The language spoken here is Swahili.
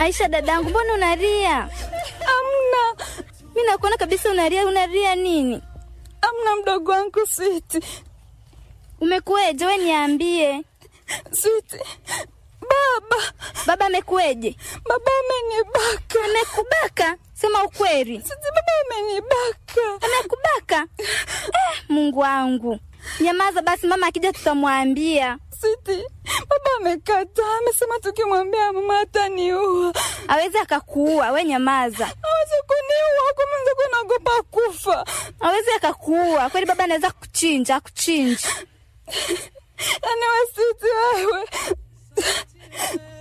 Aisha dadangu, mbona unalia? Amna, Mi nakuona kabisa unalia. Unalia nini? amna mdogo wangu Switi. Umekueje? We niambie, Switi, baba baba amekueje? baba amenibaka. Amekubaka? Sema ukweli. Switi, baba amenibaka. Amekubaka? Eh, Mungu wangu, nyamaza basi, mama akija tutamwambia. Switi, baba amekataa, amesema tukimwambia mama ataniua. Awezi akakuua, we nyamaza. Hawezi kuniua, kwa mwenzako naogopa kufa. Awezi akakuua kweli, baba anaweza kuchinja, akuchinja. Yaani we Switi, wewe